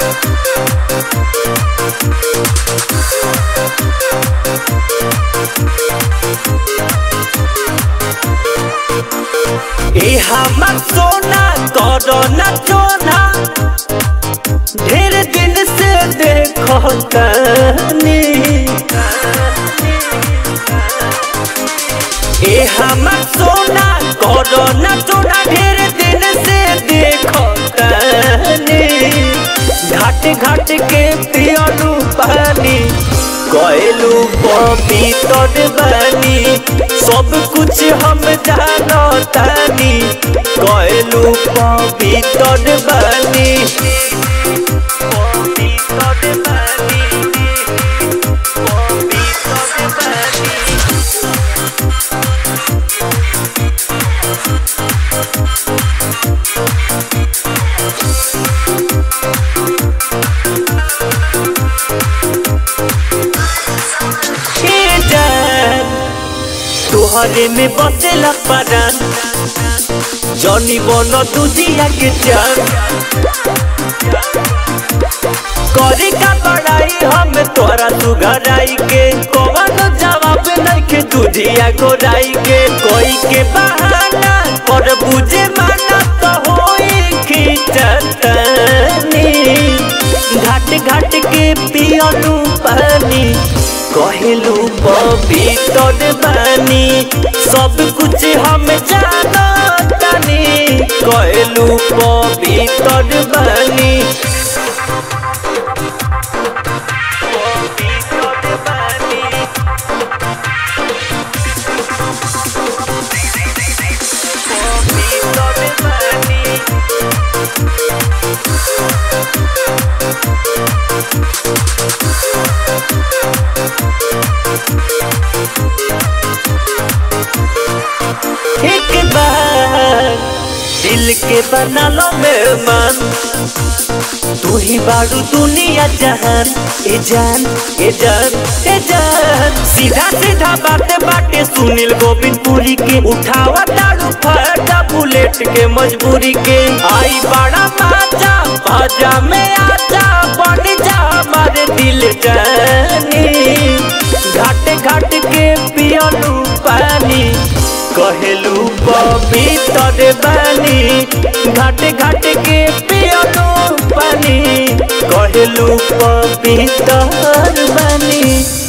ए हमर सोना करो न चोना ढेर दिन से देखो तनी ए हमर सोना करो न चोना ढेर दिन से देखो तनी घाट घाट के पियलू पानी गएलू पवित्र बनी सब कुछ हम जानो तानी गएलू पवित्र बनी पवित्र बनी पवित्र बनी ए जान तुहरे में बसेला परान जनी बन तुझिया के जान करे का बड़ाई हम तोरा सुघराई के कवन जवाब नहीं के तुझिया गोराई के कोई के बहाना पर बुझे माना तो होई खिचतनी घाट घाट के पियलू पानी कहलू पवित्र बानी सब कुछ हम जानो तानी कहलू पवित्र बानी पवित्र बानी पवित्र बानी एक बार दिल के बना लो मेहमान तू ही बारू दुनिया जहान ए जान ए जान ए जान सीधा सीधा बातें बाटे सुनील गोविंदपुरी के उठावा दारू फटा बुलेट के मजबूरी के आई बड़ा बाजा बाजा में आजा बन जा हमारे दिल जानी घाट घाट के पियलू पानी कहलू पवित्र बानी घाट घाट के पियलू पानी कहलू पवित्र बानी